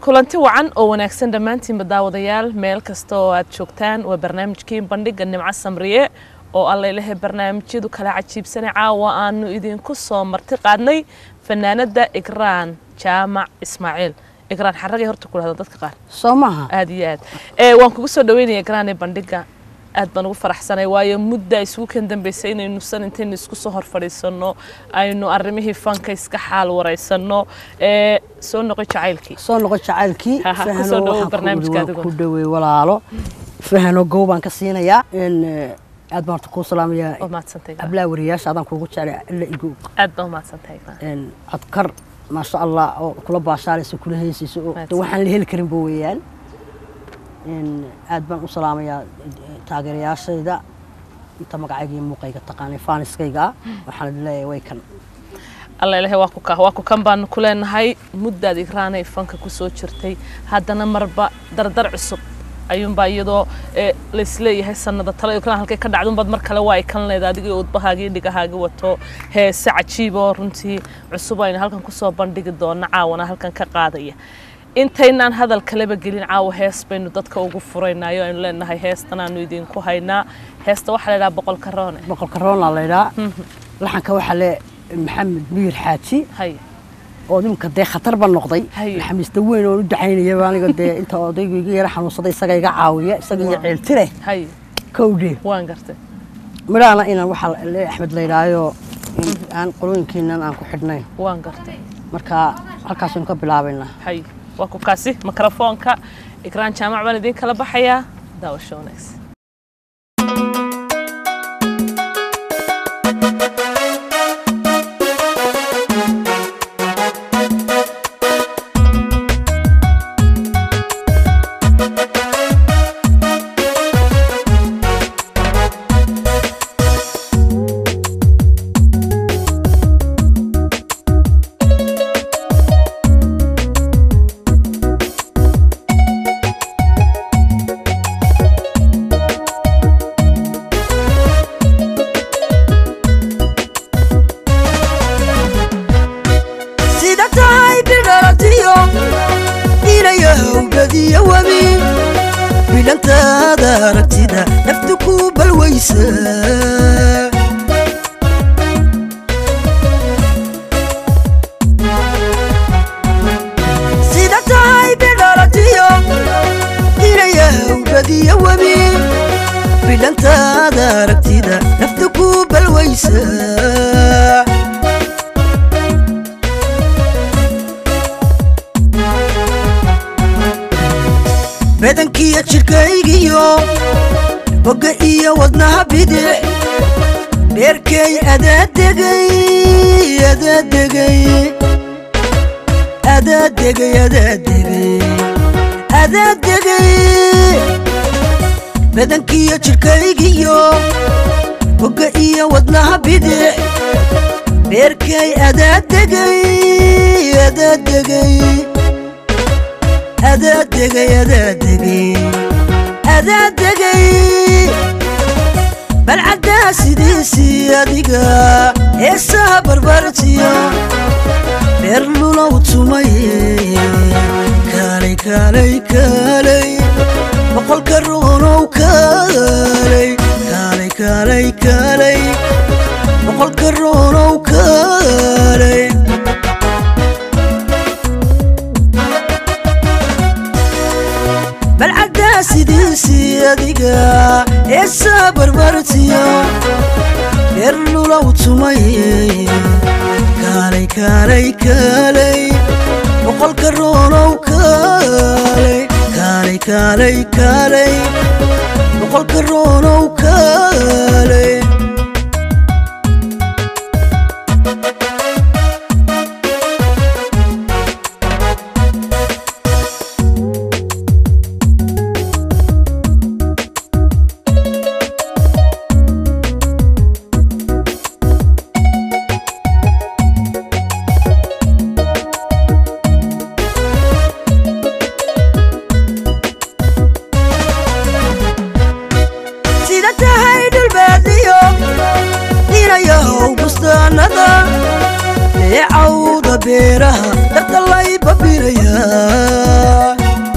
kulanti wacan oo wanaagsan dhammaantiinba daawadayaal meel kasta oo aad joogtaan waa barnaamijkii bandhiga nimco samriye oo allailahay barnaamijyadu kala cajiibsanay caawa aanu idinku soo marti qaadnay fanaanada igraan jaamac ismaaciil igraan xaragay horta ku dhahda dadka qaar soo maaha aad iyo aad ee waan kugu soo dhaweynaya igraan ee bandhiga aad baan ugu faraxsanay waayo mudda isugu kan dambeysay inaynu san intaynu isku soo hor fadhiisanno aynu arrimihii fanka iska xaal waraysanno ee soo noqoy jacaylkii soo noqo jacaylkii Ha, ha, ku fahano soo dhawow waxaan ku barnaamijka dhaweey- adigu. ku dhaweey walaalo fahano gow baan ka siinayaa in eh, aad baan horta kuu salaamayaa waa mahadsantahay Igraan. ablaa wariyaasha adaan kuugu jeclay ila igu aad baa umahadsantahay Igraan. in codkar maasha allah oo kula baashaalaysa kula heysaysa oo de Mahadsan. waxaan la heli karin bo weeyaan in aad baan u salaamayaa eh, taageerayaashayda inta magacayga iyo muuqayga taqaanay faaniskayga waxaan leeyahay way kan alla ilahay waa ku ka waa ku kan baanu ku leenahay muddaad igraanay fanka ku soo jirtay haddana marba dardar cusub ayuunbaa iyadoo ee, laisleeyahay sanada tale igraan halkay ka dhacdunbaad mar kale waa ay kan leeda adigii udbahaagii dhigahaagi wato heese cajiiboo runtii cusub aynu halkan kusoo bandhigi doona caawana halkan ka qaadaya intaynaan hadal kaleba gelin caawa hees baynu dadka ugu furaynayo aynu leenahay heestan aanu idinku haynaa heesta waxaa la idhaha boqolka roone boqolka roona laydhaa laxanka waxaa le maxamed miyir xaaji hay oo nimka dee khatar ba noqday Haye. naxamiista weyn oon u ducaynaya aniga dee inta odaygu iga yara xanuunsaday isaga iga caawiya isaga iyo Waa. ceeltire hay kowdhe waan gartay midhaana inaan waxaa le axmed laydhaayo in aan qolooyinkiinan aan ku xidhnayn waan gartay marka halkaasaynu ka bilaabaynaa hay waa ku kaasi mikrofoonka igraan jaamac baan idiin kala baxayaa daawasho wanaagsan sida tahay bidhalatiyo inayahawgadiyo webi bilantaada aragtida naftu ku balwaysa sida tahay bidhalatiyo inayahawgadiyo webi bilantaada aragtida naftu ku balwaysa badankiyo jidhkaygiyo bogga iyo wadnaha bidix beerkay adaadegay adaadegay adaadegay adaadegay adaadegay badankiyo jidhkaygiyo bogga iyo wadnaha bidix beerkay adaadegay adaadegay adaadegay adaadegay adaadegay balcaddaa sidiisii adiga heesaha barbartiya beer lulow tumaye kaalay kaalay kaalay boqolka roonow kaalay kaalay kaalay kaalay boqolka roonow kaalay balcaddaa sidiisii adiga heesaa barbartiya beer lulow tumaye kaalay kaalay kaalay boqolka roonow kaalay kaalay kaalay kaalay boqolka roonow kaalay sida tahay dhulbaadiyo inayahow bustaanada leecawda beeraha dardalayba bire babinayaa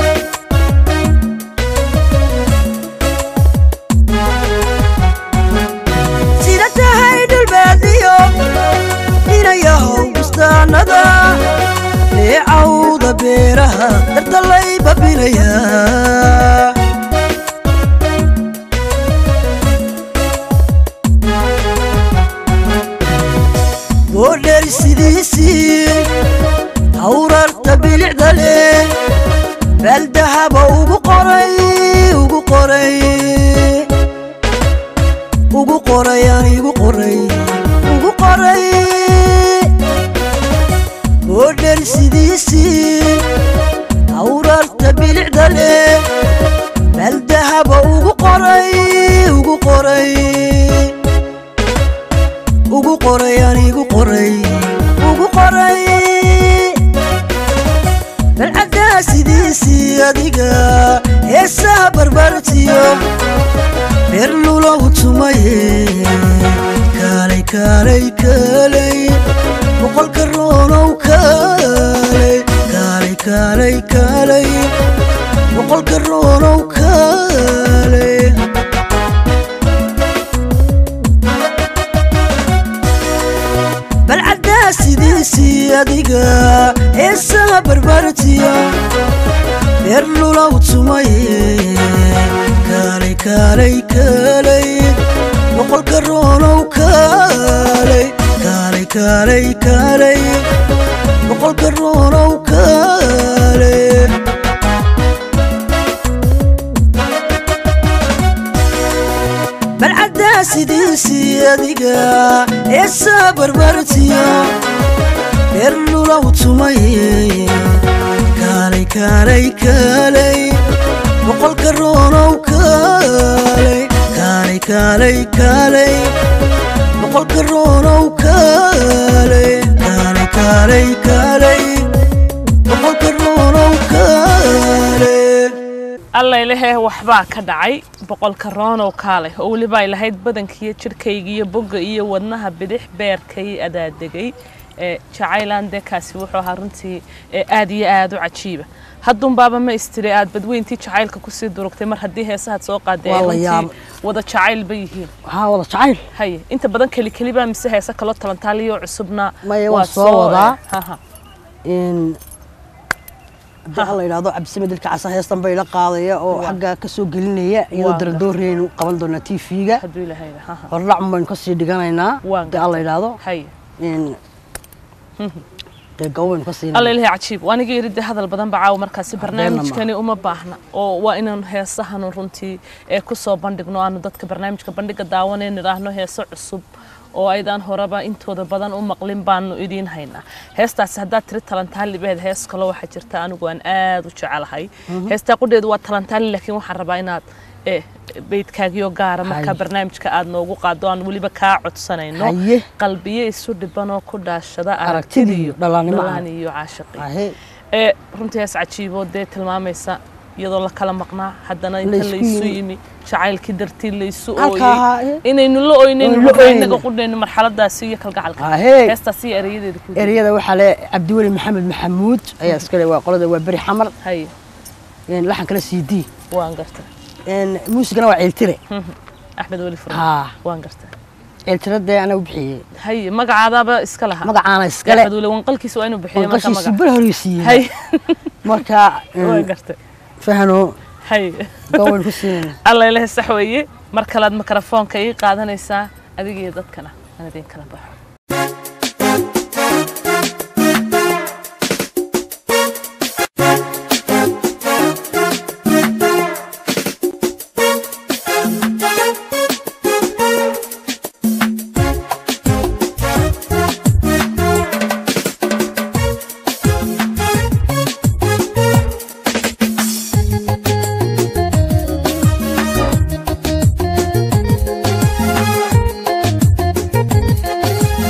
sida tahay dhulbaadiyo inayahow bustaanada leecawda beeraha dartalay babinayaa boodheer sidiisii hawrarta bilicda leh baaldahaba ugu qoray ugu qoray ugu qoray aan igu qoray ugu qoray boodheer sidiisii hawrarta bilicda leh baaldahaba ugu qoray ugu qoray ugu qoray aan igu qoray ugu qoray balcaddaa sidiisii adiga heesaha barbartiyo reer lulow tumaye kaalay kaalay kaalay boqolka roonow kaalay kaalay kaalay kaalay boqolka roonow kaalay balcaddaa sidiisii adiga heesaha barbartiyo reer lulow tumaye kaalay kaalay kaalay boqolka roonow kaalay kaalay kaalay kaalay boqolka roonow kaalay balcaddaa sidiisii adiga heesaa barbartiyo reer lulow tumaye kaalay kaalay kaalay boqolka roonow kaalay kaalay kaalay kaalay boqolka roonow kaalay kaalay kaalay kaalay boqolka roonow kaalay alla ilahee waxbaa ka dhacay boqolka roonow kaalay oo weliba ay lahayd badankiiyo jidhkayga iyo bogga iyo wadnaha bidix beerkay adaadegay ee jacaylan dee kaasi wuxuu ahaa runtii ee aad iyo aad u cajiiba haddunbaaba ma istiri aad badweyntii jacaylka kusii durugtay mar haddii heesahaad soo qaaday ay Waa la runtii yaab- wada jacayl ba yihiin waxaa wada jacayl haye inta badan keli kelibaa mise heese kaloo talantaaliyo cusubna Maya, waa waan soo wadaa. haha in haddii alla yidhaahdo cabdisame dilka casa heestan bay la qaadaya oo Waa. xagga ka soo gelinaya iyadoo Waa. dardooreynu qaban doonaa t v-ga hadduu ilahayna haha hordhac baynu kasii dhiganaynaa Waa haddii alla yidhaahdo haye in dee gabo baynu ka alla siinaa ilahay cajiib waaniga yidhi dee hadal badan baa caawa markaasi Habeenna barnaamijkani uma baahna oo waa inaan heesahanu runtii ee kusoo bandhigno aanu dadka barnaamijka bandhiga daawaneen idhaahno heeso cusub oo aydaan horeba intooda badan u maqlin baanu idiin haynaa heestaasi haddaad tiri talantaali baheed hees kaloo waxaa jirta anigu aan aad u jecelahay heestaa qudheedu waa talantaali laakiin waxaan rabaa inaad eh, beydkaagiyo gaara markaa Haye. barnaamijka aad noogu qaado aan weliba kaa codsanayno haye qalbiye isu dhibanoo ku dhaashada Aragtidiyo, aragtidiyo dhallaannimo ah. dhallaan iyo caashiqi haye ee runtii hees cajiiboo dee tilmaamaysa iyadoo la kala maqnaa haddana inta Laysku laysu yimi. yimi jacaylkii dartii laysu Halkaa, ooyey eh. inaynu la oynayn Oynu la marka oynayn. inaga qudhayno marxaladaasi iyo kalgacalka haye heestaasi iyo erayadeeda ku jira. ereyada waxaa le cabdiweli maxamed maxamuud ayaa iskale waa qolada waa beri xamar haye in laxan kale c d waan garta in muusigana waa ceeltire axmed weli furma haa waan garta ceeltire dee anaa u bixiyey haye magacaadaaba iska lahaa magacaana iskale axmed weli wanqalkiisa waa inuu bixiyo marka wanqashiisi magac bar horeysiiyey haye marka waan garta fahano haye gawayn ku siinayna alla ilaha sax weeye mar kalead mikrofoonka ii qaadanaysaa adiga iyo dadkana aan idin kala baxo Thank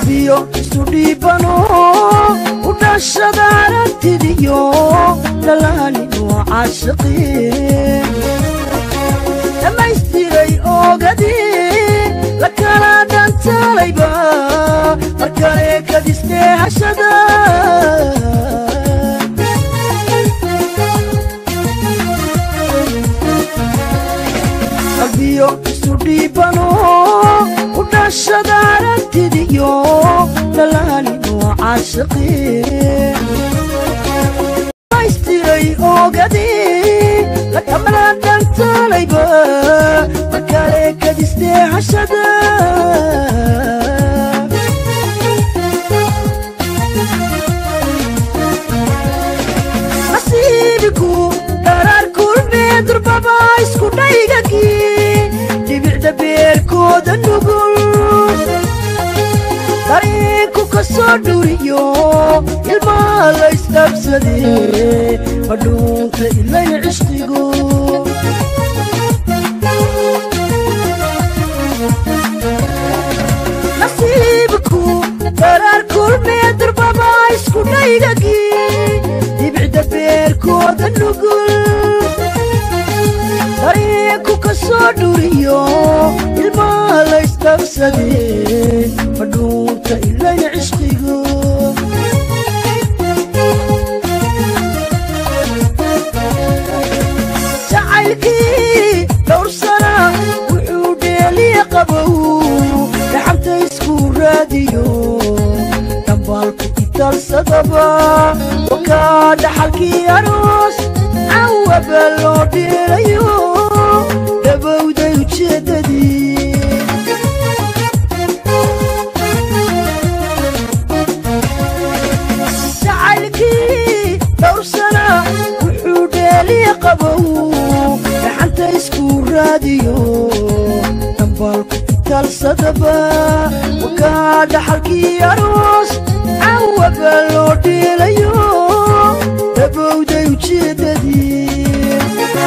qalbiyo isu dhiibano u dhashada aragtidiyo dhalaaninoo caashiqin dhammaystiray oogadii la kala dhantaalayba mar kale kadistee hashada qalbiyo isu dhiibano u dhashada aragtidiyo dhalaaninoo caashiqin dhammaystiray oogadii la kala dhantaalayba mar kale kadistee hashada nasiibiku dharaar kulmee durbaba isku dhaygagii dhibicda beerkooda nugul dareenku ka soo dhuriyo ilmaa la isdhabsadee madhuunta ilayn cishqigu nasiibku dharaar kulmee durbaba isku dhaygagii dhibicda beerkooda nugul dareenku ka soo dhuriyo ilmaa la isdhabsadee madhuunta ilayn cishqigu jacaylkii dhowr sana wuxuu dheeliya qabow dhaxanta isku raadiyo dhambaalku italsadaba wakaa dhaxalkii aroos cawaba loo dheelayo dhabowday ujeeddadii jacaylkii dhowr sana wuxuu dheeliya qabow dhaxanta isku raadiyo dhambaalku italsadaba wakaa dhaxalkii aroos cawaba loo dheelayo dhabowday ujeeddadii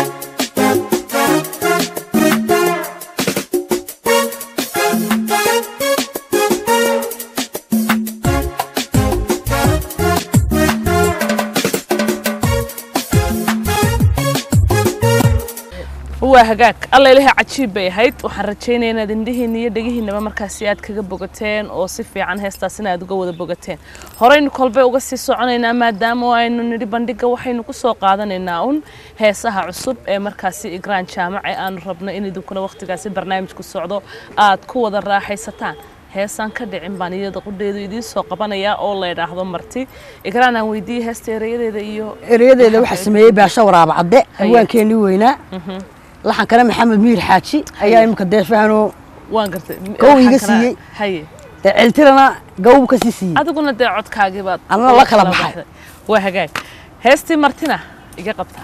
waa hagaag alla ilahay cajiib bay ahayd waxaan rajaynaya inaad indhihiinna iyo dhegihiinaba markaasi aad kaga bogateen oo si fiican heestaasina aad uga wada bogateen horeynu kolbay uga sii soconaynaa maadaama aynu nidhi bandhiga waxaynu ku soo qaadanaynaa un heesaha cusub ee markaasi igraan jaamac ee aanu rabno in idinkuna wakhtigaasi barnaamijku socdo aad ku wada raaxaysataan heesaan ka dhicin baan iyada qudheedu idiin soo qabanayaa oo la idhaahdo marti igraan aan weydiiyey heesta erayadeeda iyo ereyadeeda waxaa sameeyey baasha waraaba cadde hawaankeenii weynaa laxankana maxamed miir xaaji ayaa iminka deefahanoo waan gartay Kow iga waxaan kana- siiyey. haye dee celtirana gawbu ka sii siiyey adiguna dee codkaagii baad Anna la kala baxay. waa hagaag heestii martina iga qabtaa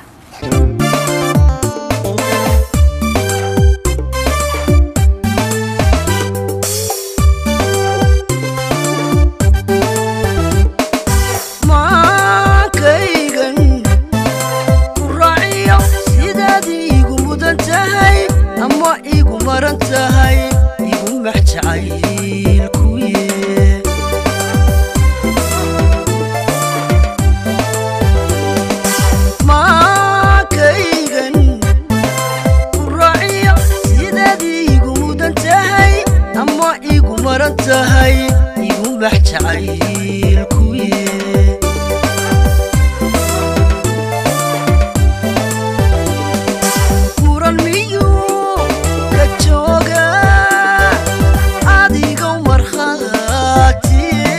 maankaygan ku raaciyo sidaad iigu mudan tahay ama iigu maran tahay igu max jacaylkuye maankaygan ku raaciyo sidaad iigu mudan tahay ama iigu maran tahay igu max jacaylkuye furan miyuu ka jooga adigow markhaatiye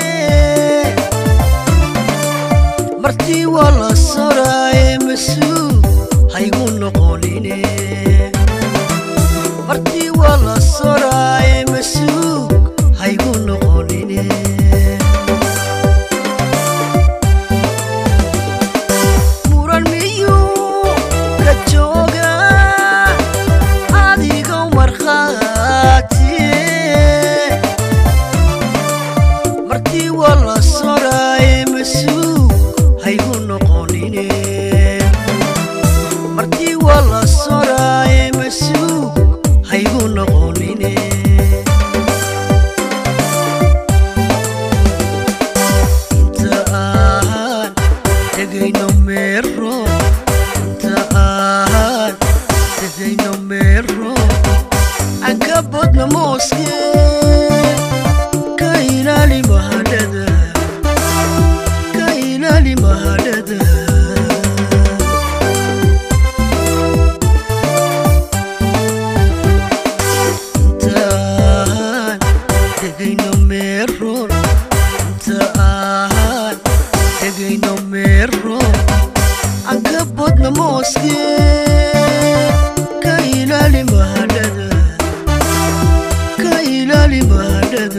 martii waa la soraaye mas-uul haygu noqonine martii waa la soraaye mas-uul haygu noqonine muran miyuu ka jooga adigow markhaatiye martii waa la soraaye mas-uul haygu noqonine martii waa la soraaye mas-uul haygu noqonine mooskee ka ilaali mahadhada ka ilaali mahadhada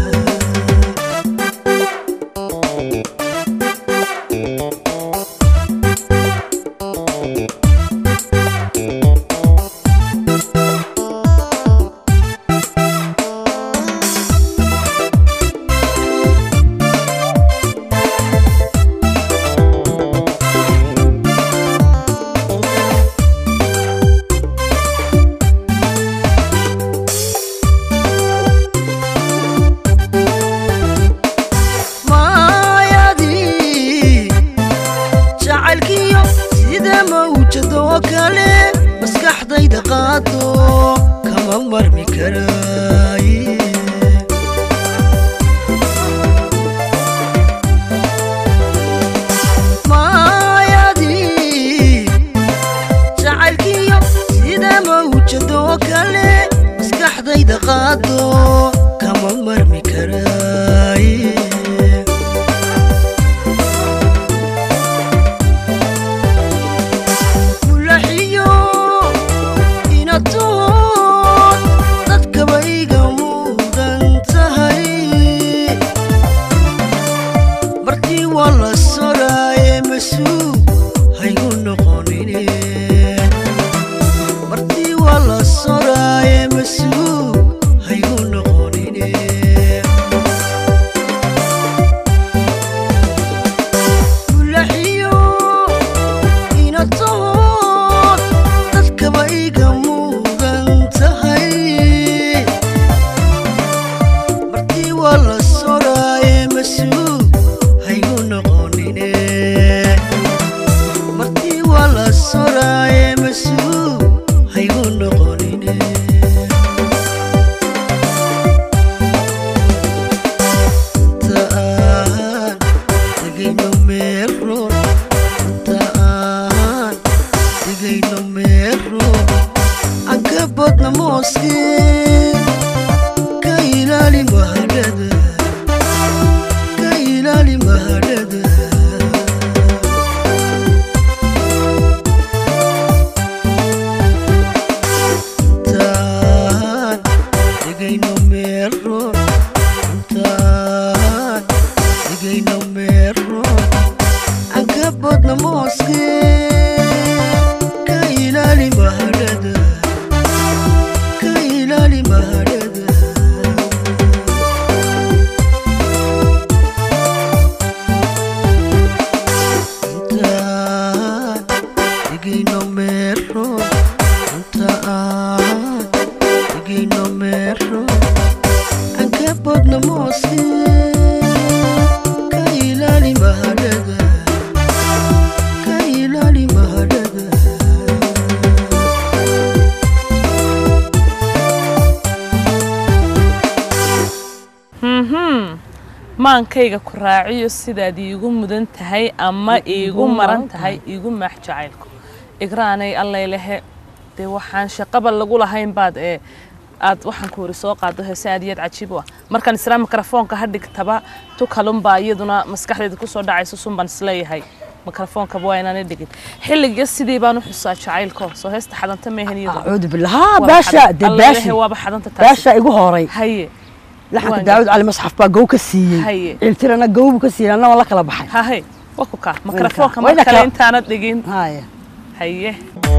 maayadii jacaylkiyo sida mawjadoo kale maskaxdayda qaado kama marmi karaaye maayadii jacaylkiyo sida mawjadoo kale maskaxdayda qaado kama marmi karaaye mulaxiyo inatood dadkaba iga mudan tahay martii waa la soraaye masuug haygu noqonine martii waa la soraaye masuug haygu noqonine mulaxiyo inatood dadkaba iga mudan tahay martii waa la soraaye masuug haygu noqonine martii waa la soraaye masuug haygu noqonine inta aan tegayno meeroon inta aan tegayno meeroon aan ka badna mooskee ka ilaali mahadhada ka ilaali mahadhada intaan tegayno meeroon intaan tegayno meeroon aan ka badna mooskee ka ilaali mahadhada ka ilaali mahadhada intaan tegayno meeroon intaan tegayno meeroon aan ka badna mooskee ka ilaali mahadhada ka ilaali mahadhada mhm maankayga ku raaciyo sidaad iigu mudan tahay ama iigu maran tahay iigu maax jacaylku igraanay allaylehe dee waxaan shaqaba lagu lahayn baad ee aad waxaan ku wari soo qaado heese aad iyo aad cajiib u ah markaan israa mikrofoonka ha dhigtaba tu kalunbaa iyaduna maskaxdeeda kusoo dhacayso sunbaan isleeyahay mikrofoonka waa inaan dhigin xilliga sidii baan u xusaa jacaylko soo heesta xadanta meehan iyadu acuudu billah haa baasha de baashi waaba xadanta taasi baasha igu horay haye laxanka Waan daawud cali masxaf baa gow ka siiyey Haye. ciiltirana gow buu ka siiyey anna waan la kala baxay hahe waa ku kaa mikrofoonka Wayna mar kale kaa- intaanad dhigin haya haye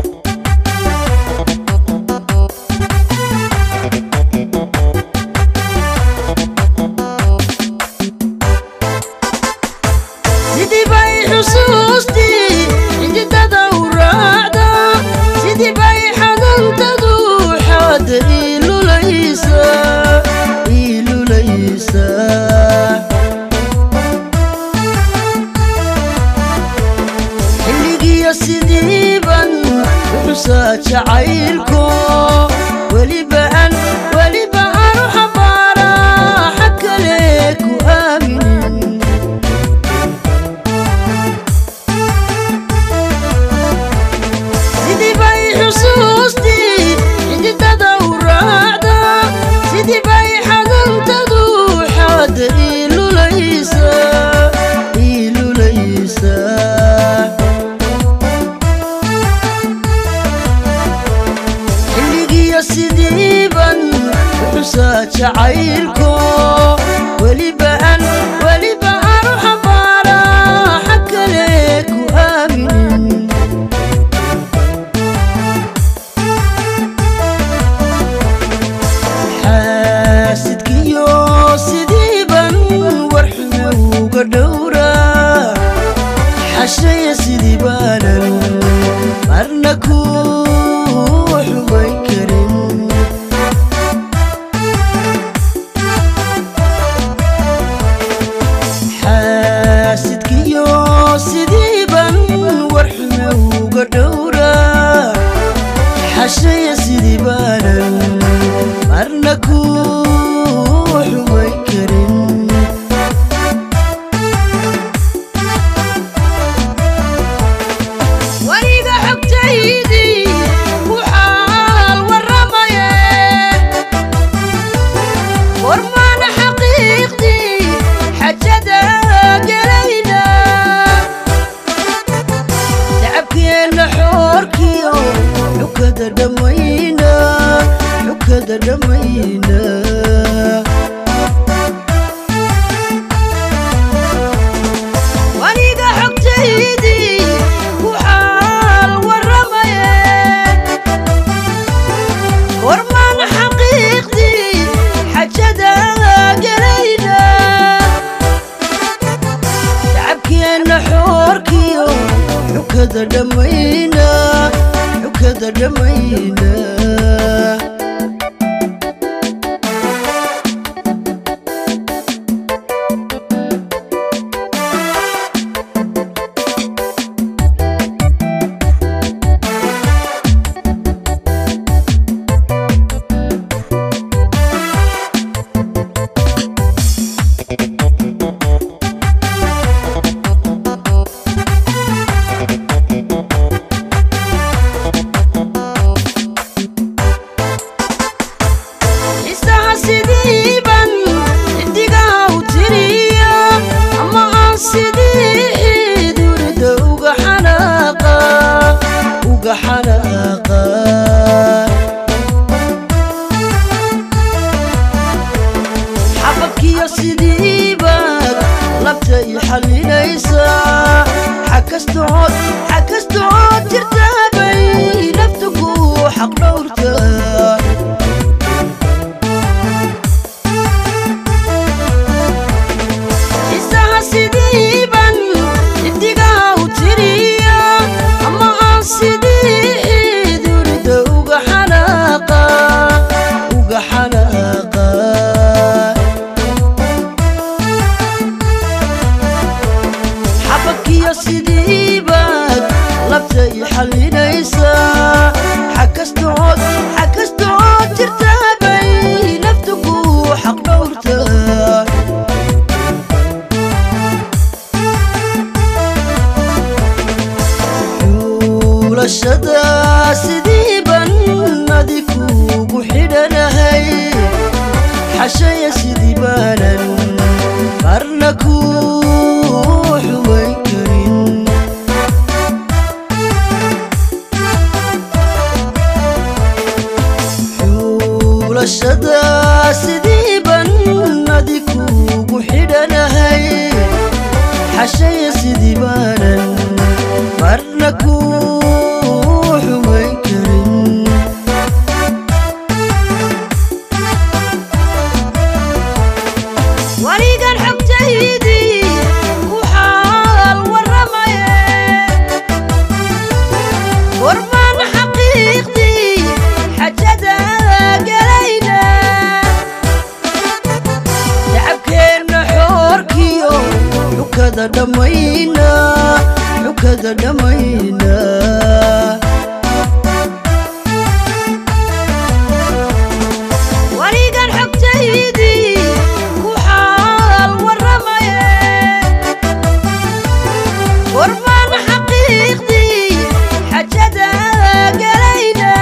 sidii bay xusuustii xididada u raacda sidii bay xadantadu xaada iilulaysa iilulaysa xilligiyo sidiiban uxusaa jacaylko weliba an weliba aan u xambaaraa xag kale ku aaminin sidii bay xusuustii xididada u raacda sidii bay xadantadu xaada iilulaysa iilulaysa xukada dhammayna xukada dhammayna isaha sidiiban xidigaha u tiriya ama aan sidii durida uga xanaaqa uga xanaaqa xabadkiyo sidiibaad labta i xallinaysaa xakastood xakastood jirtaabay nafta ku xaq dhowrtaa isaha sidiiban xidigaha u tiriya ama aan sidii durida uga xanaaqa uga xanaaqa xabadkiyo sidiibaad labta i xallinaysaa xakastood xakastood jirtaabay nafta ku xaq dhowrtaa xuulashada sidii ban adi kuugu xidhanahay xashaya sidii baanan qarna kuu xumayn karin xuulashada sidii ban adi kuugu xidhanahay xashaya sidii baanan marna kuu xumayn karin waligan xogtaydii ku xaal warramaye warmaan xaqiiqdii xajada gelayna shacabkeenna xoorkiyo xukada dhammayna xukada dhammayna waligan xogtaydii ku xaal warramaye warmaan xaqiiqdii xajada gelayna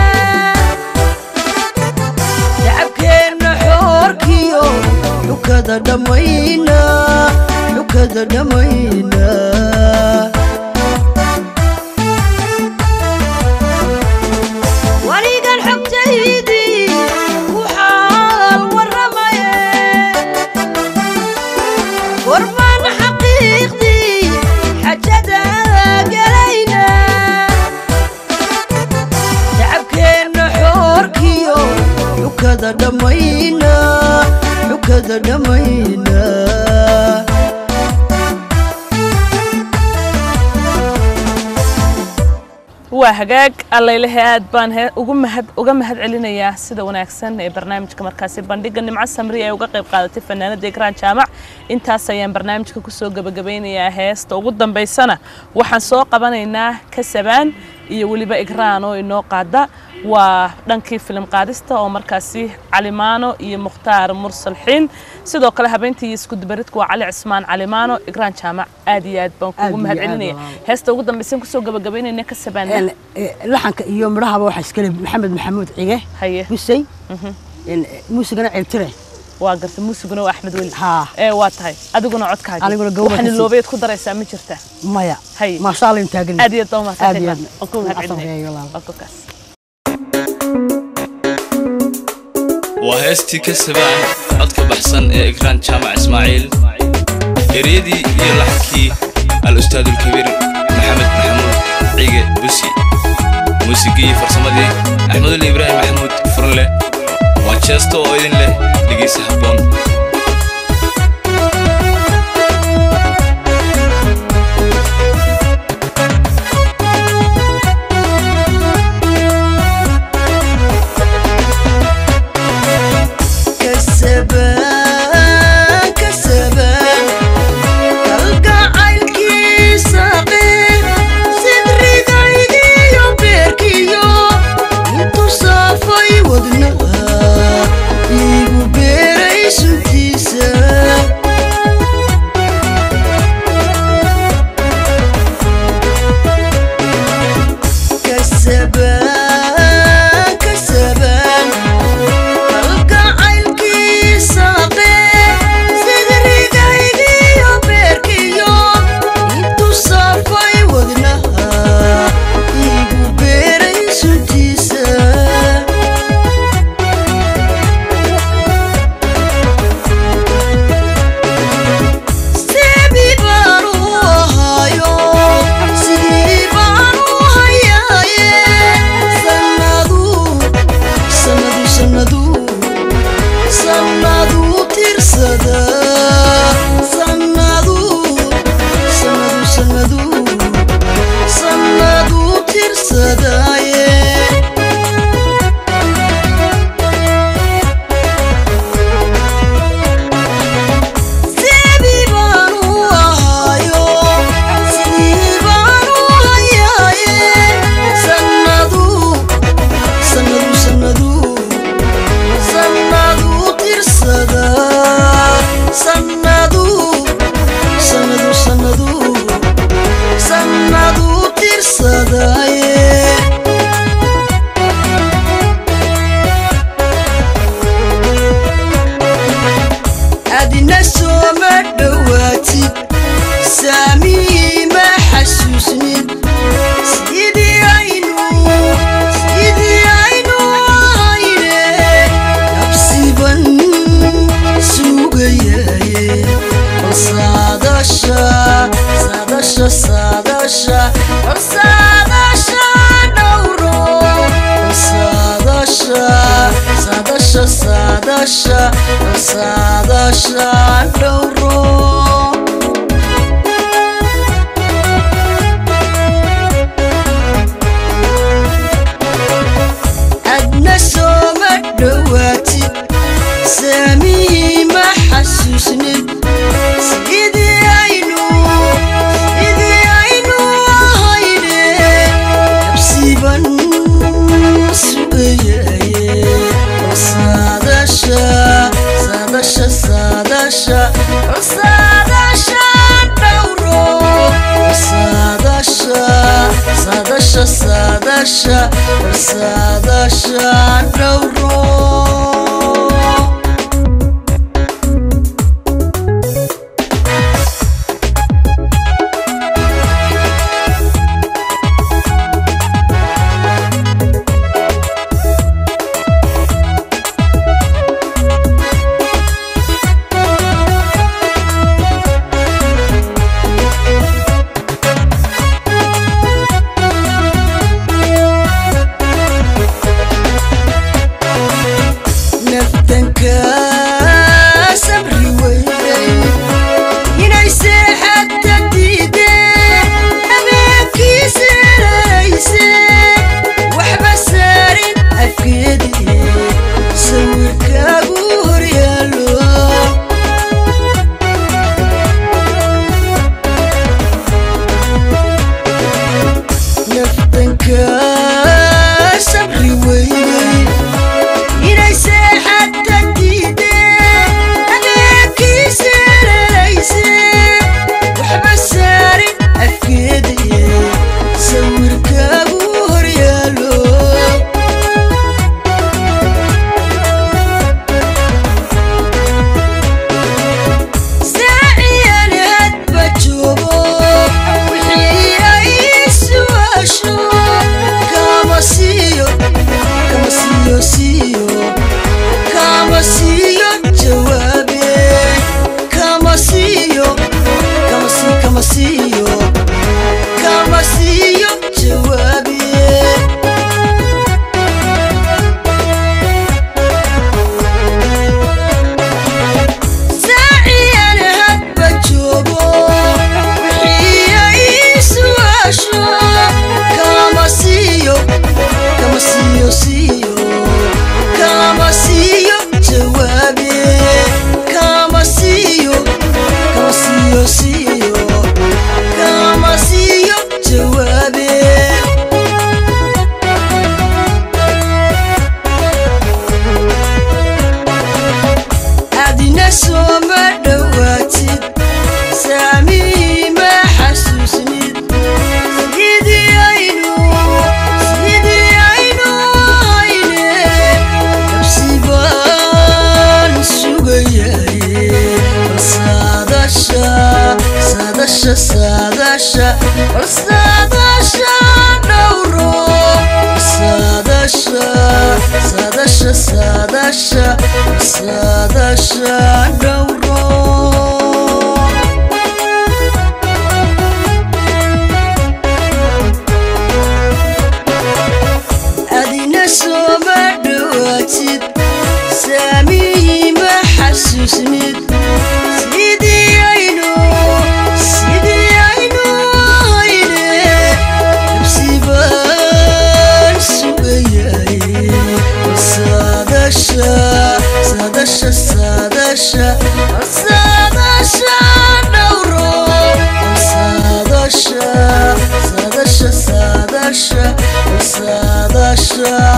shacabkeenna xoorkiyo xukada dhammayna xukada dhammayna waligan xogtaydii ku xaal warramaye warmaan xaqiiqdii xajada gelayna shacabkeenna xoorkiyo xukada dhammayna xukada dhammayna waa hagaag allaylehe aad baan he ugu mahad uga mahad celinayaa sida wanaagsan ee barnaamijka markaasi bandhiga nimco samri ay uga qayb qaadatay fanaanada egraan jaamac intaas ayaan barnaamijka kusoo gebagabeynayaa heesta ugu dambaysana waxaan soo qabanaynaa kasabaan iyo weliba egraan oo inoo qaada waa dhankii filim qaadista oo markaasi calimaano iyo mukhtaar mursal xiin sidoo kale habeentii iskudubaridka waa cali cismaan calimaano egraan jaamac aad iyo aad baan Aad kugu iyo mahad aad celinaya walaal. heesta ugu dambaysan kusoo gebagabeynayna kasabaan Een, eh, laxanka iyo midhahaba waxaa iskale maxamed maxamuud cige haye gusay een, muusigana ceeltire waa garta muusiguna waa axmed weli haa ee waa tahay adiguna codkaaga Aniguna gawraca waxaana si- loobeed ku daraysaa ma jirta maya Hay. maasha allah in taagan aad iyo aad baa Aad iyo mahadsantahay aad. waan ku mahad Asal celinaya reeyo walaal. waa kukaas waa heestii ka sabaan codka baxsan ee ekraan jaamac ismaaciil eryadii iyo laxankii al-ustaadulkabiir maxamed maxamuud cige busi muusigii farsamadii axmedul ibraahim maxamuud furle waa jeesto oo idin leh dhegeysa habboon saadasha saadasha saadasha war saadasha dhowro war saadasha saadasha saadasha war saadasha dhowro adna sooma dhowaatid saamihii ma xasuusnid sidii aynu sidii aynu ahayne habsiiban sugayaye saadasha saadasha saadasha saadasha dhowro saadasha saadasha saadasha saadasha dhowro naftanka sabri weynay inay seexadta diideen habeenkiisa rarayse waxba saarin afkeedii sawirkaagu horyaalo naftanka sabri weynay inay seexadta diideen habeenkiisa rarayse waxba saarin afkeedii sawirkaagu horyaalo saaciyan hadba joogo wixii ay su'aasho kama siiyo kama siiyo siiyo kama siiyo jawaabe kama siiyo kama si kama siiyo kama siiyo jawaabe saaciyan hadba joogo wixii ay su'aasho kama siiyo kama siiyo siiyo kama siiyo jawaabe kama siiyo kama siiyo siiyo kama siiyo jawaabe adina sooma dhowaatid saamii ma xasuusnid sidii aynu sidii aynu hayne habsibaan sugayaye saadasha saadasha saadasha war saadasha dhowro saadasha saadasha saadasha saadasha dhowro adina sooma dhowaatid saamihii ma xasuusnid sidii aynu sidii aynu hayne habsibaan sugayaye saadasha saadasha saadasha saadasha dhowro saadasha saadasha saadasha saadasha